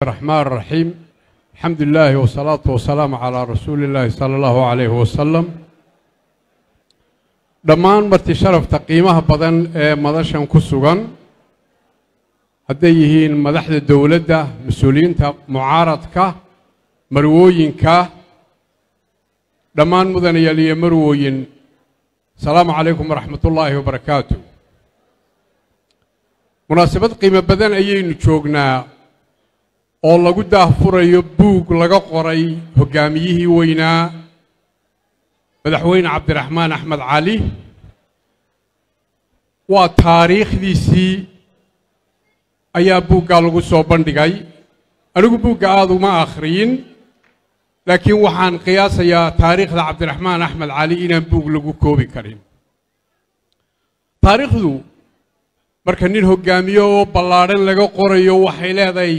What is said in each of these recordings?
الرحمن الرحيم الحمد لله والصلاة والسلام على رسول الله صلى الله عليه وسلم dhammaan marti sharafta qiimaha badan ee madashan ku sugan hadday yihiin madaxda dowladda mas-uuliyiinta mucaaradka marwooyinka dhammaan mudanayaal iyo marwooyin asalaamu calaykum waraxmat ullaahi wabarakaatu munaasabad qiimo badan ayaynu joognaa oo lagu daahfurayo buug laga qoray hoggaamiyihii weynaa madaxweyne cabdiraxmaan axmed cali waa taariikhdiisii ayaa buuggaa lagu soo bandhigay anigu buugga aada uma akhriyin laakiin waxaan qiyaasayaa taariikhda cabdiraxmaan axmed cali inaan buug lagu koobi karin taariikhdu marka nin hoggaamiyo oo ballaadhan laga qorayo waxay leedahay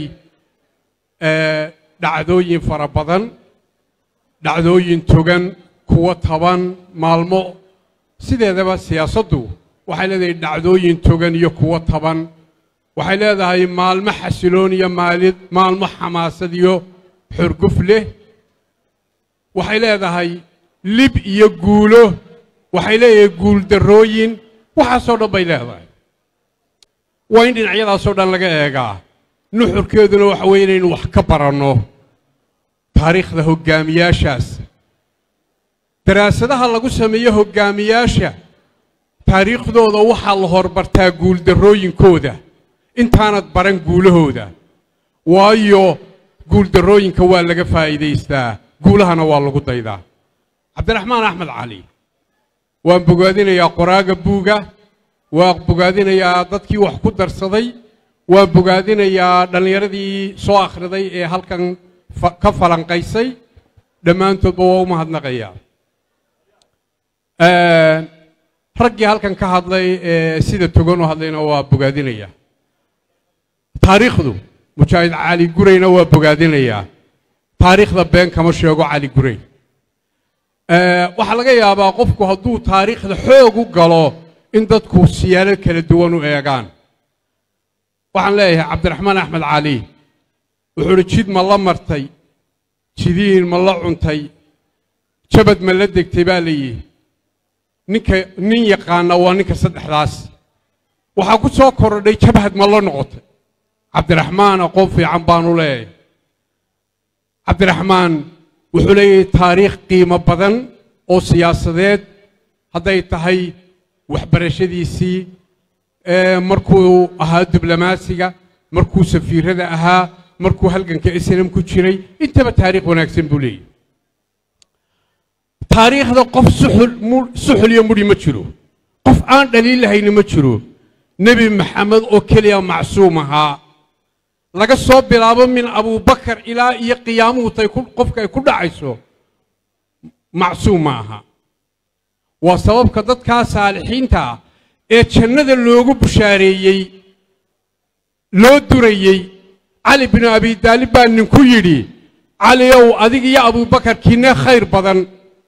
dhacdooyin fara badan dhacdooyin togan kuwa taban maalmo sideedaba siyaasaddu waxay leedahay dhacdooyin togan iyo kuwo taban waxay leedahay maalmo xasiloon iyo maalid maalmo xamaasad iyo xorguf leh waxay leedahay lib iyo guulo waxay leedahay guuldarrooyin waxaasoo dhan bay leedahay waa in dhinacyadaasoo dhan laga eegaa nuxurkeeduna waxa weeye inaynu wax ka baranno taariikhda hoggaamiyaashaas daraasadaha lagu sameeyo hoggaamiyaasha taariikhdooda waxaa la horbartaa guuldarrooyinkooda intaanad baran guulahooda waayo guuldarrooyinka waa laga faa'iidaystaa guulahana waa lagu daydaa cabdiraxmaan axmed cali waan bogaadinayaa qoraaga buuga waan bogaadinayaa dadkii wax ku darsaday waan bogaadinayaa dhallinyaradii soo akhriday ee halkan ka falanqaysay dhammaantoodba waa u mahadnaqayaa raggii halkan ka hadlay ee sida togan u hadlayna waa bogaadinayaa taariikhdu mujaahid cali gurayna waa bogaadinayaa taariikhda been kama sheego cali guray waxaa laga yaabaa qofku hadduu taariikhda xoog u galo in dadku siyaalo kala duwan u eegaan waxaan leeyahay cabdiraxmaan axmed cali wuxuu uhi jid ma la martay jidiin ma la cuntay jabad ma la degtay baa layihi ninka nin yaqaana waa ninka saddexdaas waxaa ku soo korodhay jabhad ma la noqotay cabdiraxmaan aqoon fiican baanu leeyahay cabdiraxmaan wuxuu leeyahay taariikh qiimo badan oo siyaasadeed hadday tahay waxbarashadiisii markuu ahaa diblomaasiga markuu safiirada ahaa markuu halganka islam ku jiray intaba taariikh wanaagsan buu leeyahy taariikhda qof suxul iyo mudhi ma jiro qof aan dhaliil lahayni ma jiro nebi maxamed oo keliya macsuum ahaa laga soo bilaabo min abubakar ilaa iyo qiyaamuhu tay qofka ay ku dhacayso macsuum ma aha waa sababka dadkaa saalixiinta ah ee jannada loogu bushaareeyey loo durayey cali binu abi daalib baa ninku yidhi cali ow adig iyo abubakar kiinee khayr badan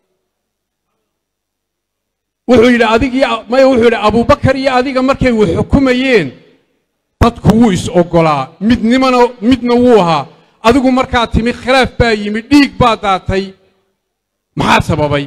wuxuu yidhi adig iyo maya wuxuu yidhi abubakar iyo adiga markay wax xukumayeen dadku wuu is oggolaa midnimana midna wuu ahaa adigu markaa timi khilaaf baa yimi dhiig baa daatay maxaa sababay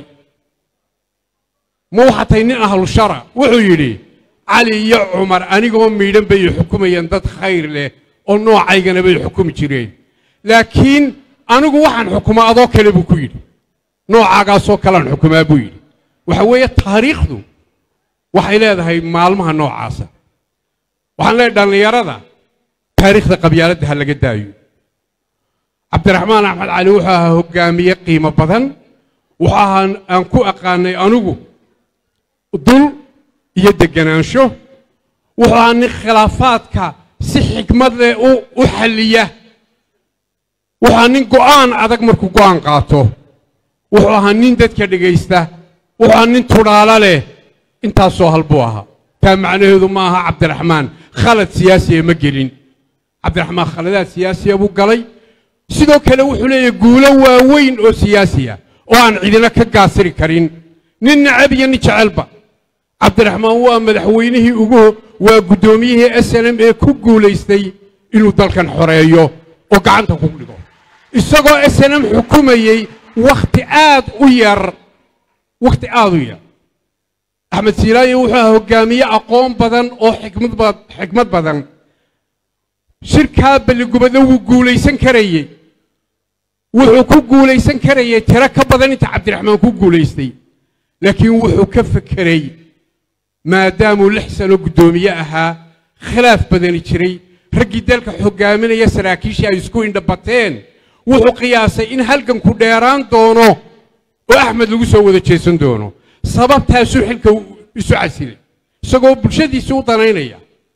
ma waxaa tahay nin ahlu shara wuxuu yidhi cali iyo cumar anigoo miidhan bay xukumayeen dad khayr leh oo noocaygana bay xukumi jireen laakiin anigu waxaan xukumaa adoo kale buu ku yidhi noocaagaasoo kalean xukumaa buu yidhi waxa weeye taariikhdu waxay leedahay maalmaha noocaasa waxaan leeyahy dhallinyarada taariikhda qabyaaladda ha laga daayo cabdiraxmaan axmed cali wuxuu ahaa hoggaamiye qiimo badan wuxuu ahaa aan ku aqaanay anigu dul iyo deganaansho wuxuu ahaa nin khilaafaadka si xikmad leh u xalliya wuxuu ahaa nin go'aan adag markuu go'aan qaato wuxuu ahaa nin dadka dhegaysta wuxuu ahaa nin tudhaalo leh intaasoo hal buu ahaa taa macnaheedu ma aha cabdiraxmaan khalad siyaasiya ma gelin cabdiraxmaan khaladaad siyaasiya buu galay sidoo kale wuxuu leeyahay guulo waaweyn oo siyaasiya oo aan cidina ka gaasiri karin nin nacab iyo nin jecelba cabdiraxmaan waa madaxweynihii ugu waa guddoomiyihii s n m ee ku guulaystay inuu dalkan xoreeyo oo gacanta ku dhigo isagoo snm xukumayey wakhti aad u yar wakhti aad u yar axmed siilaayo wuxuu ahaa hogaamiye aqoon badan oo xikmad ba xikmad badan shirkaa balligubadle wuu guulaysan karayey wuxuu ku guulaysan karayey tiro ka badan inta cabdiraxmaan ku guulaystay laakiin wuxuu ka fekeray maadaamuu lix sano guddoomiye ahaa khilaaf badani jiray raggii dalka hogaaminaya saraakiishii ay isku indhabateen wuxuu qiyaasay in halganku dheeraan doono oo axmed lagu soo wada jeesan doono sababtaasuu xilka isu casilay isagoo bulshadiisii u danaynaya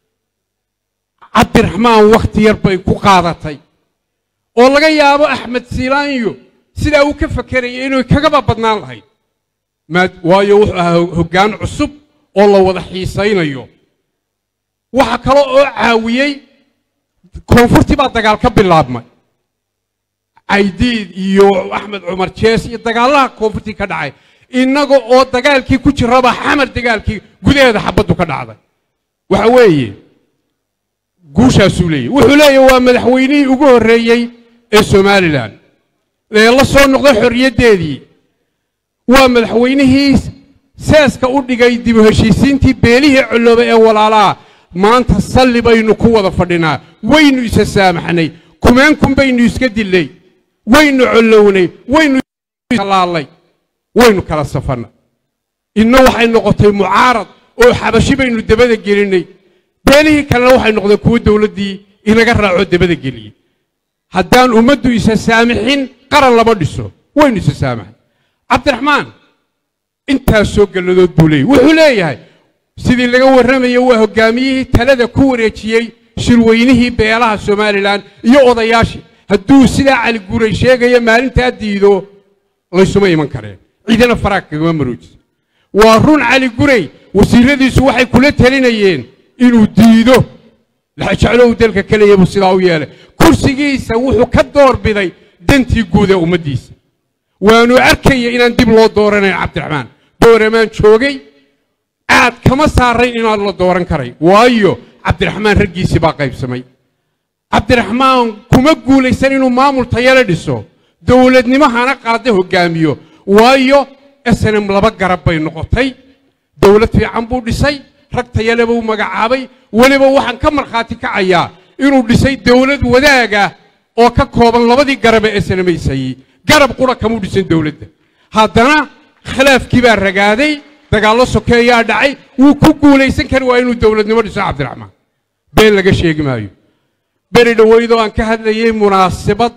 cabdiraxmaan wakhti yar bay ku qaadatay oo laga yaabo axmed siilaanyo sidaa uu ka fakerayay inuu kagaba badnaan lahayd waayo wuxuu ahaa hoggaan cusub oo la wada xiisaynayo waxa kale oo caawiyey koonfurtii baa dagaal ka bilaabmay caydiid iyo axmed cumar jees iyo dagaalaha koonfurtii ka dhacay innaga oo dagaalkii ku jiraba xamar dagaalkii gudaheeda xabaddu ka dhacday waxa weeye guushaasuu leeyahy wuxuu leeyahy waa madaxweynihii ugu horreeyey ee somalilan ee la soo noqday xorriyaddeedii waa madaxweynihii seeska u dhigay dib u heshiisiintii beelihii colloobay ee walaalaha maanta salli baynu ku wada fadhinaa waynu isa saamaxnay kumeenkun baynu iska dillay waynu collownay waynu laalay waynu kala safannay inna waxay noqotay mucaarad oo xabashi baynu dabada gelinay beelihii kalena waxay noqdeen kuwo dowladdii inaga raaco dabada geliyey haddaan ummaddu isa saamixin qaran lama dhiso waynu isa saamaxay cabdiraxmaan intaasoo galladood buu leeyahy wuxuu leeyahay sidii laga warramaya waa hoggaamiyihii talada ku wareejiyey shirweynihii beelaha somalilan iyo odayaashii hadduu sidaa cali guray sheegayo maalintaa diido laysuma iman kareen ciidana faraag kagama maroojisa waa run cali guray wasiiradiisu waxay kula talinayeen inuu diido jeclow dalka kaleya buu sidaa u yeelay kursigiisa wuxuu ka door biday dantii guud ee ummaddiisa waanu arkaya inaan dib loo dooranayn cabdiraxmaan dooramaan joogay aad kama saarayn inaan la dooran karay waayo cabdiraxmaan raggiisii baa qaybsamay cabdiraxmaan kuma guulaysan inuu maamul tayale dhiso dowladnimo hana qaada hoggaamiyo waayo snm laba garab bay noqotay dowlad fiican buu dhisay rag tayale buu magacaabay weliba waxaan ka markhaati kacayaa inuu dhisay dowlad wadaaga oo ka kooban labadii garabe ee snamaysayey garab qura kamuu dhisan dowladda haddana khilaafkii baa ragaaday dagaallo sokeeyaa dhacay wuu ku guulaysan kari waa inuu dowladnimo dhiso cabdiraxmaan been laga sheegi maayo beri dhoweydoo aan ka hadlayey munaasabad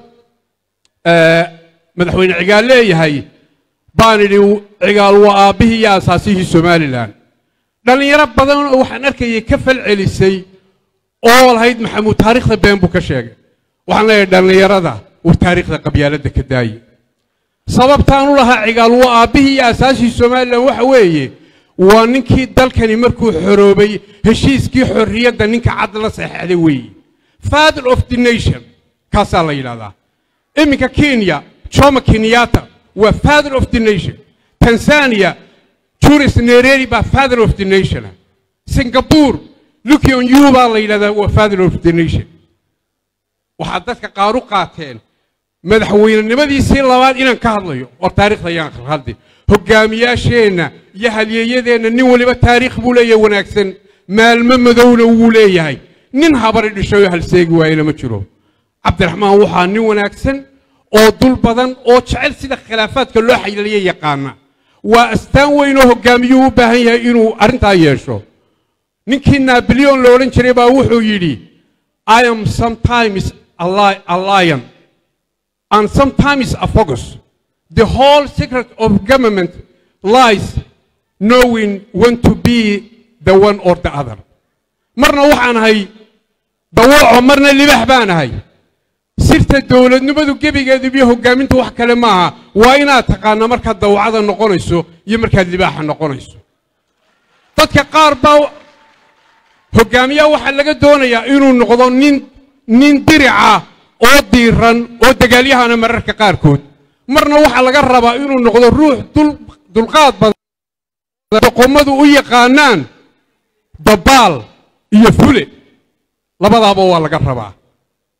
madaxweyne cigaal leeyahay baan idhi cigaal waa aabbihii iyo asaasihii somalilan dhallinyaro badan oo waxaan arkayay ka fal celisay oo lahayd maxamuud taariikhda been buu ka sheegay waxaan leeyahay dhallinyarada war taariikhda qabyaaladda ka daaye sababtaan u lahaa cigaal waa aabbihii iyo asaasihii somalilan waxa weeye waa ninkii dalkani markuu xoroobay heshiiskii xorriyadda ninka cad la saxeexday weeye father of the nation kaasaa la yidhahdaa iminka kenya jomo kenyatta waa father of the nation tanzania juris nereri baa father of the nation singapore lukion yu baa la yidhahdaa waa father of the nation waxaad dadka qaar u qaateen madaxweynenimadiisii labaad inaan ka hadlayo oo taariikhda ayaan khalkhaldi hogaamiyaasheenna iyo halyeeyadeenna nin waliba taariikh buu leeyahay wanaagsan maalmo madowna wuu leeyahay nin habari dhishay oo halseegi waayena ma jiro cabdiraxmaan waxaa nin wanaagsan oo dul badan oo jecel sida khilaafaadka loo xayiliya yaqaana waa astaan weyn oo hogaamiyuu u baahan yahay inuu arrintaa yeesho ninkii naboleon la odhan jiray baa wuxuu yidhi i am sometimes a lion and sometimes a focus the whole secret of government lies knowing when to be the one or the other marna waxaan ahay dawooco marna libax baan ahay sirta dowladnimadu gebigeedu iyo hogaaminta wax kale maaha waa inaad taqaana markaad dawacada noqonayso iyo markaad libaaxa noqonayso dadka qaar baa hogaamiyaha waxaa laga doonayaa inuu noqdo nin nin dirica oo diiran oo dagaalyahana mararka qaarkood marna waxaa laga rabaa inuu noqdo ruux dulqaad badan doqomadu u yaqaanaan dabaal iyo fule labadaaba waa laga rabaa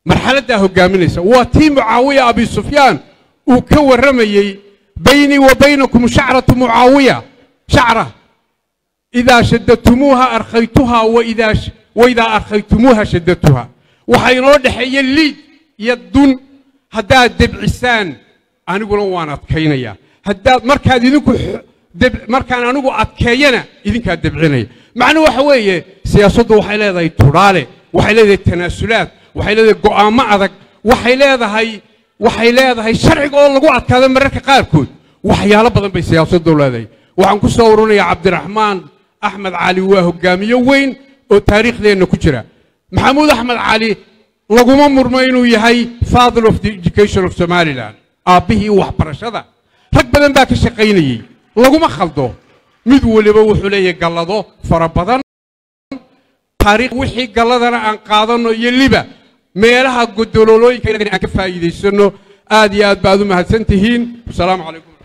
marxaladdaa hogaaminaysa waa tii mucaawiya abi sufyaan uu ka warramayey baynii wa baynakum shacratu mucaawiya shacra idaa shadadtumuuha arkhaytuhaa waidaa waidaa arkhaytumuuha shadadtuha waxaa inoo dhexeeya liid iyo dun haddaad debcisaan aniguna waan adkaynaya haddaad markaad idinku markaan anigu adkeeyana idinkaa debcinaya macnuu waxa weeye siyaasaddu waxay leedahay tudhaale waxay leedahay tanaasulaad waxay leedahay go'aamo adag waxay leedahay waxay leedahay sharciga oo lagu adkaado mararka qaarkood waxyaalo badan bay siyaasaddu leedahay waxaan ku soo ururinayaa cabdiraxmaan axmed cali waa hogaamiye weyn oo taariikhdeenna ku jira maxamuud axmed cali laguma murmo inuu yahay father of the education of somalilan aabbihii waxbarashada rag badan baa ka shaqaynayey laguma khaldo mid waliba wuxuu leeyahay gallado fara badan taariikh wixii galladana aan qaadanno iyo liba meelaha godololooyinka aan ka faa'iidaysanno aad iyo aad baad u mahadsan tihiin wasalaamu calaykum